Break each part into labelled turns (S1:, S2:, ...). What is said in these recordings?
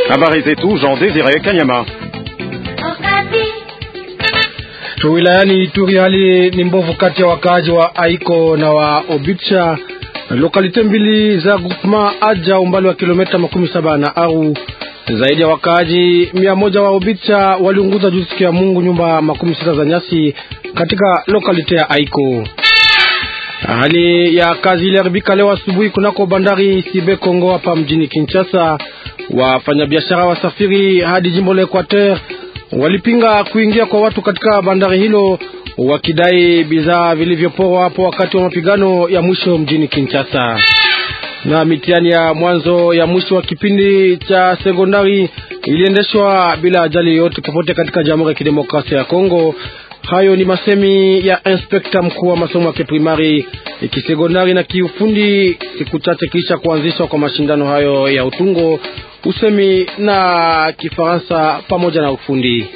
S1: Habari zetu Jean Desire Kanyama.
S2: Wilayani Ituri hali ni mbovu kati ya wakaaji wa Aiko na wa Obicha, lokalite mbili za groupement Aja, umbali wa kilomita makumi saba na Aru. Zaidi ya wakaaji mia moja wa Obicha waliunguza juzi siku ya Mungu nyumba makumi sita za nyasi katika lokalite ya Aiko. Hali ya kazi iliharibika leo asubuhi kunako bandari Sibe Kongo hapa mjini Kinshasa. Wafanyabiashara wasafiri hadi jimbo la Equateur walipinga kuingia kwa watu katika bandari hilo wakidai bidhaa vilivyoporwa hapo wakati wa mapigano ya mwisho mjini Kinshasa. Na mitihani ya mwanzo ya mwisho wa kipindi cha sekondari iliendeshwa bila ajali yoyote popote katika Jamhuri ya Kidemokrasia ya Kongo. Hayo ni masemi ya inspekta mkuu wa masomo ya kiprimari kisekondari na kiufundi siku chache kisha kuanzishwa kwa mashindano hayo ya utungo, usemi na Kifaransa pamoja na ufundi.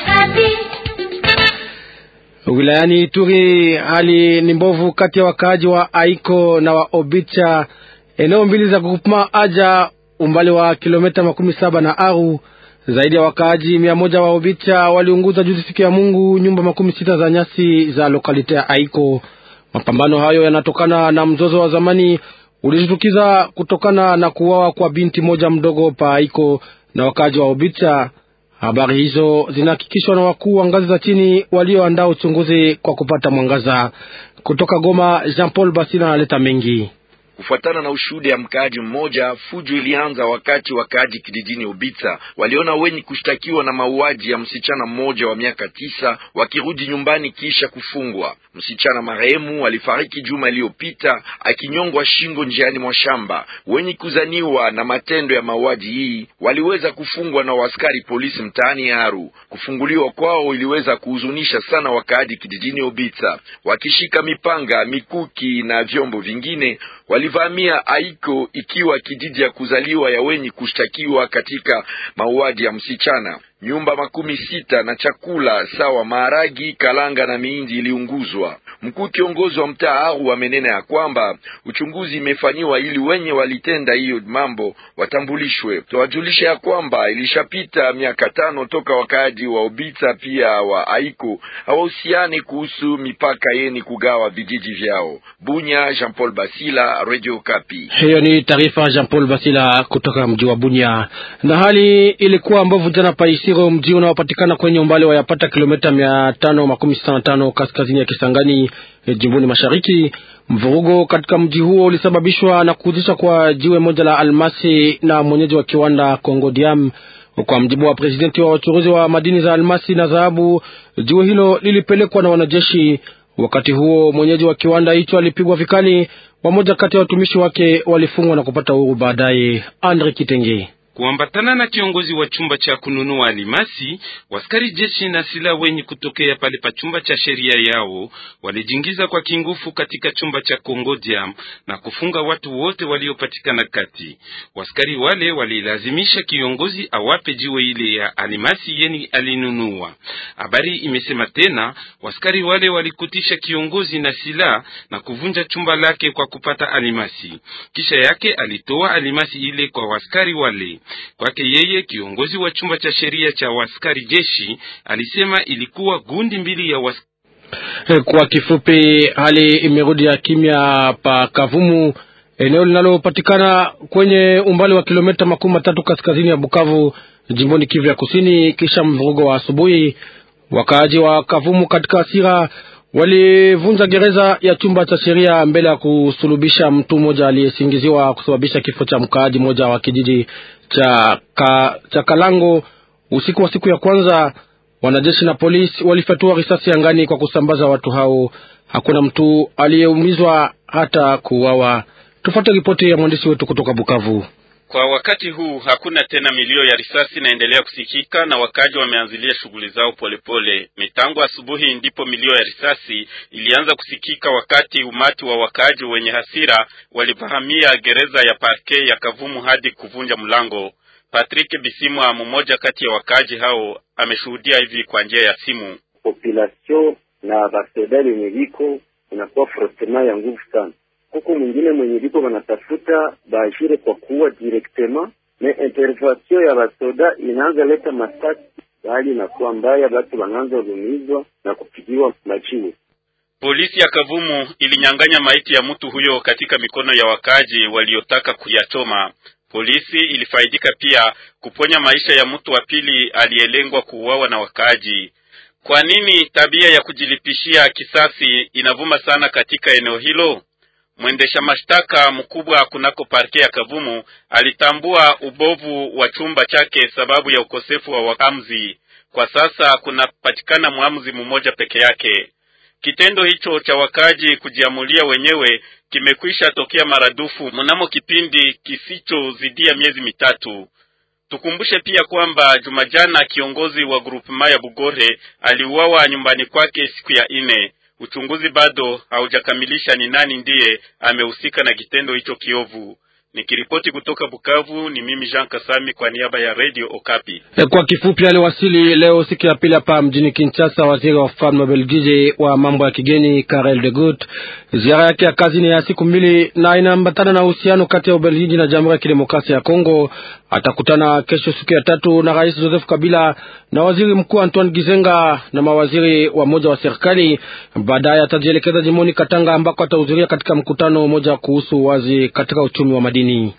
S2: Wilayani Ituri hali ni mbovu kati ya wakaaji wa Aiko na wa Obicha, eneo mbili za groupement Aja, umbali wa kilomita makumi saba na Aru. Zaidi ya wakaaji mia moja wa Obicha waliunguza juzi siku ya Mungu nyumba makumi sita za nyasi za lokalite ya Aiko. Mapambano hayo yanatokana na mzozo wa zamani ulijitukiza kutokana na kuuawa kwa binti moja mdogo pa Aiko na wakaaji wa Obicha. Habari hizo zinahakikishwa na wakuu wa ngazi za chini walioandaa uchunguzi kwa kupata mwangaza. Kutoka Goma, Jean Paul Basila analeta mengi.
S3: Kufuatana na ushuhuda ya mkaaji mmoja, fujo ilianza wakati wakaaji kijijini Ubita waliona wenye kushtakiwa na mauaji ya msichana mmoja wa miaka tisa wakirudi nyumbani kisha kufungwa. Msichana marehemu alifariki juma iliyopita akinyongwa shingo njiani mwa shamba. Wenye kuzaniwa na matendo ya mauaji hii waliweza kufungwa na askari polisi mtaani Aru. Kufunguliwa kwao iliweza kuhuzunisha sana wakaaji kijijini Ubita, wakishika mipanga, mikuki na vyombo vingine walivamia Aiko ikiwa kijiji ya kuzaliwa ya wenye kushtakiwa katika mauaji ya msichana. Nyumba makumi sita na chakula sawa maharagi, kalanga na miindi iliunguzwa. Mkuu kiongozi wa mtaa Aru amenena ya kwamba uchunguzi imefanyiwa ili wenye walitenda hiyo mambo watambulishwe. Tuwajulisha ya kwamba ilishapita miaka tano toka wakaaji wa Obita pia wa Aiko hawahusiani kuhusu mipaka yeni kugawa vijiji vyao. Bunya, Jean Paul Basila, Radio Kapi.
S2: Hiyo ni taarifa Jean Paul Basila kutoka mji wa Bunya. Na hali ilikuwa mbovu jana Paisiro, mji unaopatikana kwenye umbali wa yapata kilomita mia tano makumi sita na tano kaskazini ya Kisangani jimboni mashariki. Mvurugo katika mji huo ulisababishwa na kuuzisha kwa jiwe moja la almasi na mwenyeji wa kiwanda Congo Diam. Kwa mjibu wa presidenti wa wachuruzi wa madini za almasi na dhahabu, jiwe hilo lilipelekwa na wanajeshi. Wakati huo mwenyeji wa kiwanda hicho alipigwa vikali. Wamoja kati ya watumishi wake walifungwa na kupata uhuru baadaye. Andre Kitenge
S4: kuambatana na kiongozi wa chumba cha kununua alimasi, waskari jeshi na silaha wenye kutokea pale pa chumba cha sheria yao walijingiza kwa kingufu katika chumba cha Kongodiam na kufunga watu wote waliopatikana kati. Waskari wale walilazimisha kiongozi awape jiwe ile ya alimasi yeni alinunua. Habari imesema tena waskari wale walikutisha kiongozi na silaha na kuvunja chumba lake kwa kupata alimasi, kisha yake alitoa alimasi ile kwa waskari wale Kwake yeye kiongozi wa chumba cha sheria cha waskari jeshi alisema ilikuwa gundi mbili ya was...
S2: Kwa kifupi, hali imerudi ya kimya pa Kavumu, eneo linalopatikana kwenye umbali wa kilomita makumi matatu kaskazini ya Bukavu, jimboni Kivu ya Kusini, kisha mvurugo wa asubuhi. Wakaaji wa Kavumu katika hasira walivunja gereza ya chumba cha sheria mbele ya kusulubisha mtu mmoja aliyesingiziwa kusababisha kifo cha mkaaji mmoja wa kijiji cha, ka, cha Kalango usiku wa siku ya kwanza. Wanajeshi na polisi walifyatua risasi angani kwa kusambaza watu hao. Hakuna mtu aliyeumizwa hata kuuawa. Tufuate ripoti ya mwandishi wetu kutoka Bukavu.
S5: Kwa wakati huu hakuna tena milio ya risasi inaendelea kusikika na wakaji wameanzilia shughuli zao polepole. Mitango asubuhi ndipo milio ya risasi ilianza kusikika, wakati umati wa wakaji wenye hasira walivahamia gereza ya parke ya Kavumu hadi kuvunja mlango. Patrick Bisimwa, mmoja kati ya wakaji hao, ameshuhudia hivi kwa njia ya simu.
S6: Population na basedari yenye viko inakuwa frotema ya nguvu sana huku mwingine mwenye viko wanatafuta baajire kwa kuwa directement me intervention ya basoda inaanza leta masasi, hali inakuwa mbaya, batu wanaanza lumizwa na kupigiwa majiwe.
S5: Polisi ya Kavumu ilinyang'anya maiti ya mtu huyo katika mikono ya wakaji waliotaka kuyachoma. Polisi ilifaidika pia kuponya maisha ya mtu wa pili aliyelengwa kuuawa na wakaji. Kwa nini tabia ya kujilipishia kisasi inavuma sana katika eneo hilo? Mwendesha mashtaka mkubwa kunako parke ya Kavumu alitambua ubovu wa chumba chake sababu ya ukosefu wa waamuzi. Kwa sasa kunapatikana mwamuzi mmoja peke yake. Kitendo hicho cha wakaji kujiamulia wenyewe kimekwisha tokea maradufu mnamo kipindi kisichozidia miezi mitatu. Tukumbushe pia kwamba Jumajana kiongozi wa grupema ya Bugore aliuawa nyumbani kwake siku ya ine. Uchunguzi bado haujakamilisha ni nani ndiye amehusika na kitendo hicho kiovu. Nikiripoti kutoka Bukavu ni mimi Jean Kasami kwa niaba ya Radio Okapi.
S2: Kwa kifupi, aliwasili leo siku ya pili hapa mjini Kinshasa waziri wa ufalme wa Belgiji wa mambo ya kigeni Karel de Gucht. Ziara yake ya kazi ni ya siku mbili na inaambatana na uhusiano kati ya Ubelgiji na Jamhuri ya Kidemokrasia ya Kongo. Atakutana kesho siku ya tatu na Rais Joseph Kabila na waziri mkuu Antoine Gizenga na mawaziri wa moja wa serikali. Baadaye atajielekeza jimoni Katanga ambako atahudhuria katika mkutano mmoja kuhusu wazi katika uchumi wa madini.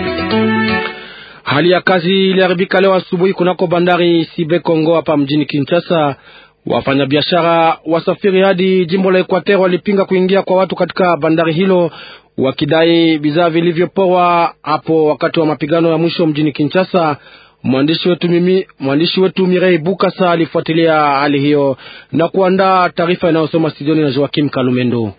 S2: Hali ya kazi iliharibika leo asubuhi kunako bandari Sibe Kongo hapa mjini Kinshasa. Wafanyabiashara wasafiri hadi jimbo la Equateur walipinga kuingia kwa watu katika bandari hilo wakidai bidhaa vilivyoporwa hapo wakati wa mapigano ya mwisho mjini Kinshasa. Mwandishi wetu mimi, mwandishi wetu Mirei Bukasa alifuatilia hali hiyo na kuandaa taarifa inayosoma studioni na Joakim Kalumendo.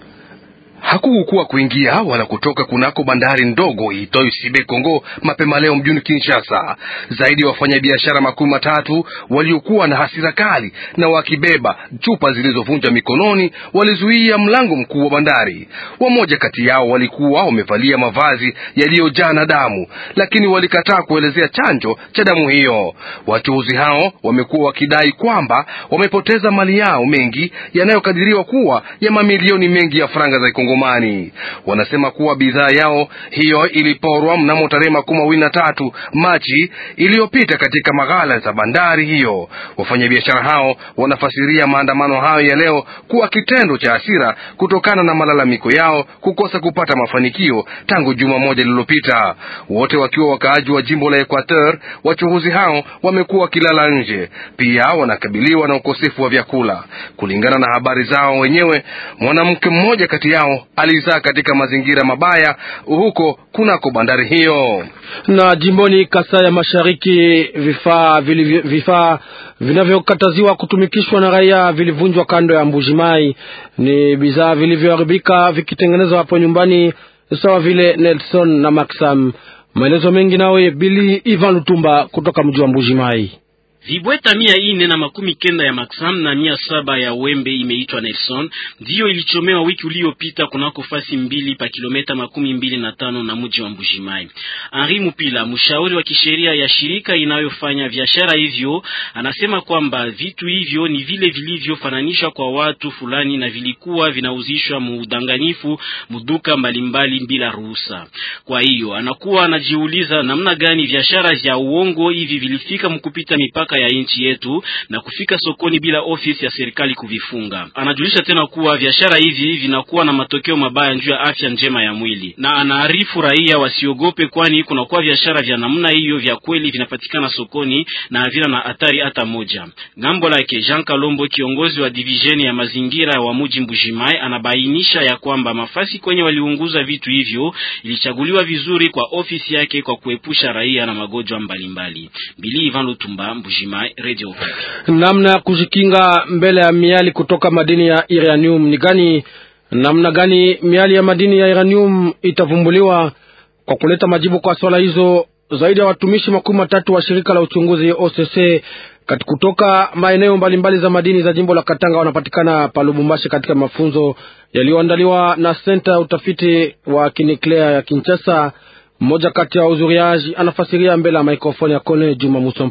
S7: Hakukukuwa kuingia wala kutoka kunako bandari ndogo iitwayo Sibe Kongo mapema leo mjini Kinshasa. Zaidi ya wafanyabiashara makumi matatu waliokuwa na hasira kali na wakibeba chupa zilizovunja mikononi walizuia mlango mkuu wa bandari. Wamoja kati yao walikuwa wamevalia mavazi yaliyojaa na damu, lakini walikataa kuelezea chanjo cha damu hiyo. Wachuuzi hao wamekuwa wakidai kwamba wamepoteza mali yao mengi yanayokadiriwa kuwa ya mamilioni mengi ya franga za Kongo Mani. Wanasema kuwa bidhaa yao hiyo iliporwa mnamo tarehe makumi mawili na tatu Machi iliyopita katika maghala za bandari hiyo. Wafanyabiashara hao wanafasiria maandamano hayo ya leo kuwa kitendo cha hasira kutokana na malalamiko yao kukosa kupata mafanikio tangu juma moja lililopita. Wote wakiwa wakaaji wa jimbo la Equateur, wachuuzi hao wamekuwa wakilala nje, pia wanakabiliwa na ukosefu wa vyakula. Kulingana na habari zao wenyewe, mwanamke mmoja kati yao alizaa katika mazingira mabaya huko kunako bandari hiyo.
S2: Na jimboni Kasai ya Mashariki, vifaa vifaa vinavyokataziwa kutumikishwa na raia vilivunjwa kando ya Mbujimai. Ni bidhaa vilivyoharibika vikitengenezwa hapo nyumbani, sawa vile Nelson na Maxam. Maelezo mengi nawe Bili Ivan Lutumba kutoka mji wa Mbujimai.
S8: Vibweta mia ine na makumi kenda ya Maxam na mia saba ya wembe imeitwa Nelson ndiyo ilichomewa wiki uliopita kunako fasi mbili pa kilometa makumi mbili na tano na mji wa Mbujimai. Henri Mupila, mshauri wa kisheria ya shirika inayofanya biashara hivyo, anasema kwamba vitu hivyo ni vile vilivyofananishwa kwa watu fulani na vilikuwa vinauzishwa muudanganyifu muduka mbalimbali bila ruhusa. Kwa hiyo anakuwa anajiuliza namna gani biashara vya uongo hivi vilifika mkupita mipaka ya nchi yetu na kufika sokoni bila ofisi ya serikali kuvifunga. Anajulisha tena kuwa biashara hivi vinakuwa na matokeo mabaya juu ya afya njema ya mwili, na anaarifu raia wasiogope, kwani kunakuwa biashara vya namna hiyo vya kweli vinapatikana sokoni na havina na hatari hata moja. Ngambo lake Jean Kalombo, kiongozi wa divisheni ya mazingira wa muji Mbujimai, anabainisha ya kwamba mafasi kwenye waliunguza vitu hivyo ilichaguliwa vizuri kwa ofisi yake kwa kuepusha raia na magonjwa mbalimbali. Bili Ivan Lutumba, Mbujimai. Radio.
S2: Namna ya kujikinga mbele ya miali kutoka madini ya uranium ni gani? Namna gani miali ya madini ya uranium itavumbuliwa? Kwa kuleta majibu kwa swala hizo, zaidi ya watumishi makumi matatu wa shirika la uchunguzi OCC kati kutoka maeneo mbalimbali za madini za jimbo la Katanga wanapatikana pa Lubumbashi katika mafunzo yaliyoandaliwa na senta ya utafiti wa kinuklea ya Kinshasa. Mmoja kati ya wahudhuriaji anafasiria mbele ya mikrofoni ya Kone Juma Musompo.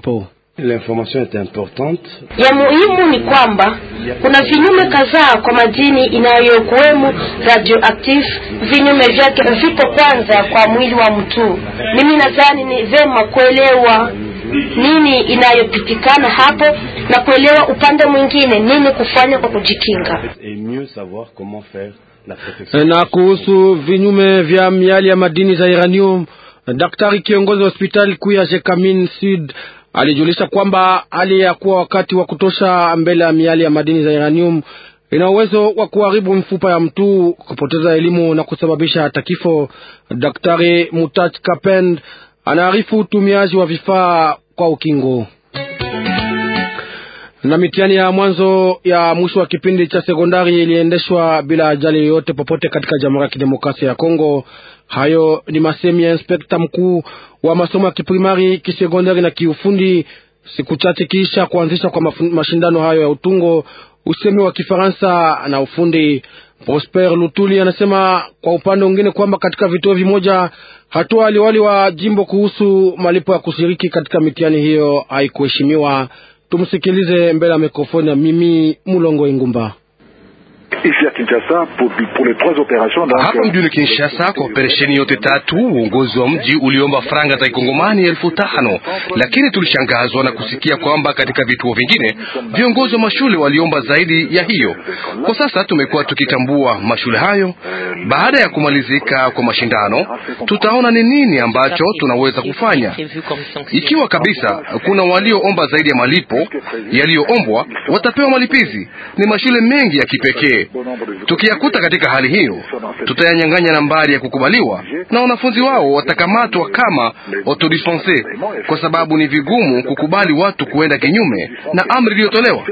S9: Ya muhimu ni kwamba kuna vinyume kadhaa kwa madini inayokuwemo radioactive. Vinyume vyake vipo kwanza kwa mwili wa mtu. Mimi nadhani ni vema kuelewa nini inayopitikana hapo na kuelewa upande mwingine nini kufanya kwa kujikinga.
S2: Na kuhusu vinyume vya miali ya madini za uranium, daktari kiongozi wa hospitali kuu ya Jekamin Sud alijulisha kwamba hali ya kuwa wakati wa kutosha mbele ya miali ya madini za uranium ina uwezo wa kuharibu mfupa ya mtu, kupoteza elimu na kusababisha hata kifo. Daktari Mutach Kapend anaarifu utumiaji wa vifaa kwa ukingo na mitihani ya mwanzo ya mwisho wa kipindi cha sekondari iliendeshwa bila ajali yoyote popote katika Jamhuri ya Kidemokrasia ya Kongo. Hayo ni masemi ya inspekta mkuu wa masomo ya kiprimari, kisekondari na kiufundi, siku chache kisha kuanzisha kwa mashindano hayo ya utungo, usemi wa Kifaransa na ufundi. Prosper Lutuli anasema kwa upande mwingine kwamba katika vituo vimoja hatua aliwali wa jimbo kuhusu malipo ya kushiriki katika mitihani hiyo haikuheshimiwa. Tumsikilize mbele ya mikrofoni ya mimi Mulongo Ingumba.
S7: Hapa mjini Kinshasa, kwa operesheni yote tatu, uongozi wa mji uliomba franga za kikongomani elfu tano lakini tulishangazwa na kusikia kwamba katika vituo vingine viongozi wa mashule waliomba zaidi ya hiyo. Kwa sasa tumekuwa tukitambua mashule hayo. Baada ya kumalizika kwa mashindano, tutaona ni nini ambacho tunaweza kufanya. Ikiwa kabisa kuna walioomba zaidi ya malipo yaliyoombwa, watapewa malipizi. Ni mashule mengi ya kipekee Tukiyakuta katika hali hiyo, tutayanyang'anya nambari ya kukubaliwa na wanafunzi wao watakamatwa kama autodispense, kwa sababu ni vigumu kukubali watu kuenda kinyume na amri iliyotolewa.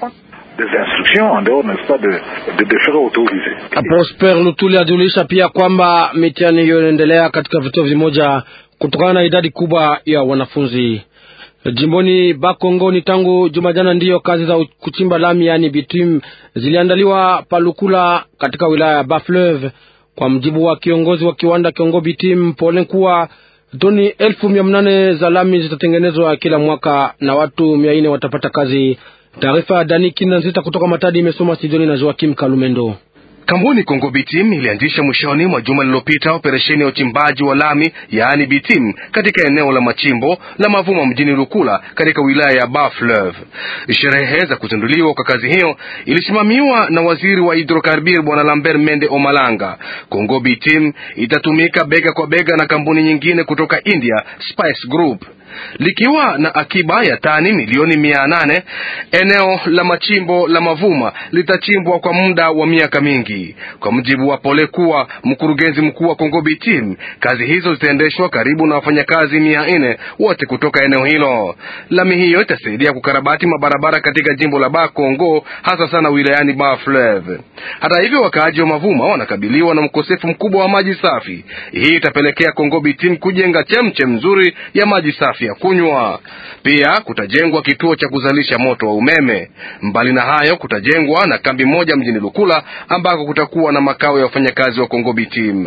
S2: Prosper Lutuli ajulisha pia kwamba mitihani hiyo inaendelea katika vituo vimoja kutokana na idadi kubwa ya wanafunzi. Jimboni Bakongo ni tangu juma jana ndiyo kazi za kuchimba lami yani bitum ziliandaliwa Palukula katika wilaya ya Bafleuve. Kwa mjibu wa kiongozi wa kiwanda Kiongo Bitim Pole kuwa toni elfu mia nane za lami zitatengenezwa kila mwaka na watu mia nne watapata kazi. Taarifa ya Dani Kinanzita kutoka Matadi imesoma Sidoni na Joakim Kalumendo.
S7: Kampuni Kongo Bitim ilianzisha mwishoni mwa juma lililopita operesheni ya uchimbaji wa lami yaani bitim katika eneo la machimbo la Mavuma mjini Lukula katika wilaya ya Bas-Fleuve. Sherehe za kuzinduliwa kwa kazi hiyo ilisimamiwa na waziri wa hidrokarbir bwana Lambert Mende Omalanga. Kongo Bitim itatumika bega kwa bega na kampuni nyingine kutoka India, Spice Group likiwa na akiba ya tani milioni mia nane. Eneo la machimbo la Mavuma litachimbwa kwa muda wa miaka mingi, kwa mujibu wa Pole kuwa mkurugenzi mkuu wa Kongo Bitim. Kazi hizo zitaendeshwa karibu na wafanyakazi mia nne wote kutoka eneo hilo. Lami hiyo itasaidia kukarabati mabarabara katika jimbo la Ba Kongo, hasa sana wilayani Ba Fleuve. Hata hivyo, wakaaji wa Mavuma wanakabiliwa na mkosefu mkubwa wa maji safi. Hii itapelekea Kongo Bitim kujenga chemchem nzuri ya maji safi ya kunywa. Pia kutajengwa kituo cha kuzalisha moto wa umeme. Mbali na hayo, kutajengwa na kambi moja mjini Lukula ambako kutakuwa na makao ya wafanyakazi wa Kongo Bitim.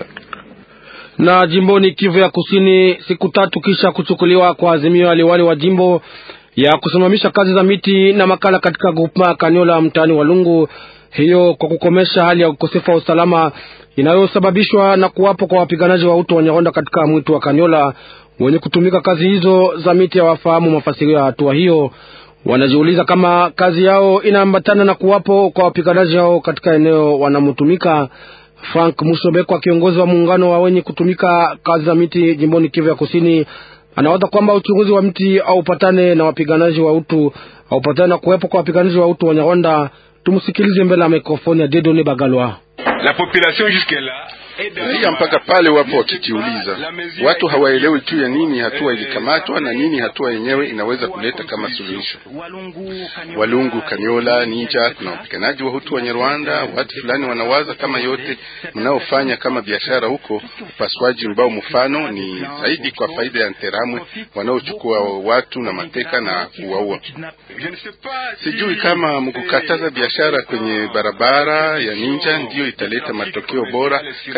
S2: Na jimboni Kivu ya Kusini, siku tatu kisha kuchukuliwa kwa azimio ya liwali wa jimbo ya kusimamisha kazi za miti na makala katika grupema Kaniola mtaani Walungu, hiyo kwa kukomesha hali ya ukosefu wa usalama inayosababishwa na kuwapo kwa wapiganaji wa uto Wanyarwanda katika mwitu wa Kaniola wenye kutumika kazi hizo za miti hawafahamu mafasirio ya hatua hiyo. Wanajiuliza kama kazi yao inaambatana na kuwapo kwa wapiganaji hao katika eneo wanamotumika. Frank Musobekwa, kiongozi wa muungano wa wenye kutumika kazi za miti jimboni Kivu ya Kusini, anawaza kwamba uchunguzi wa mti haupatane na wapiganaji wa utu haupatane na kuwepo kwa wapiganaji wa utu wa Nyarwanda. Tumsikilize mbele ya mikrofoni ya Dedone Bagalwa.
S10: La population jusque la raia mpaka pale wapo wakijiuliza, watu hawaelewi juu ya nini hatua ilikamatwa na nini hatua yenyewe inaweza kuleta kama suluhisho. Walungu, Kanyola, Ninja, kuna wapiganaji wa Hutu wa Nyarwanda. Watu fulani wanawaza kama yote mnaofanya kama biashara huko, upasuaji mbao mfano ni zaidi kwa faida ya Nteramwe wanaochukua watu na mateka na kuwaua. Sijui kama mkukataza biashara kwenye barabara ya Ninja ndiyo italeta matokeo bora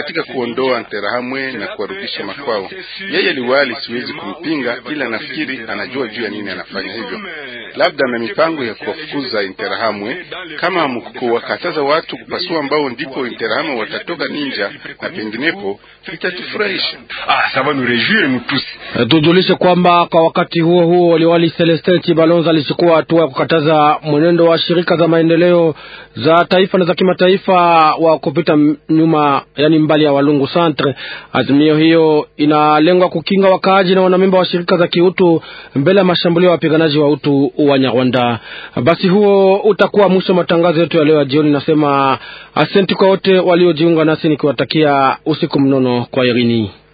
S10: katika kuondoa Interahamwe na kuwarudisha makwao. Yeye liwali, siwezi kumpinga, ila nafikiri anajua juu ya nini anafanya hivyo. Labda na mipango ya kuwafukuza Interahamwe. Kama hamkuwakataza watu kupasua mbao, ndipo Interahamwe watatoka ninja na penginepo, itatufurahisha.
S1: Ah, ça va nous réjouir nous tous.
S2: Tujulishe kwamba kwa wakati huo huo liwali Celestin Chibalonza alichukua hatua ya kukataza mwenendo wa shirika za maendeleo za taifa na za kimataifa wa kupita nyuma, yani mbali ya Walungu Centre. Azimio hiyo inalengwa kukinga wakaaji na wanamemba wa shirika za kiutu mbele ya mashambulio ya wapiganaji wa utu wa Nyarwanda. Basi huo utakuwa mwisho wa matangazo yetu ya leo ya jioni. Nasema asenti kwa wote waliojiunga nasi nikiwatakia usiku mnono kwa Irini.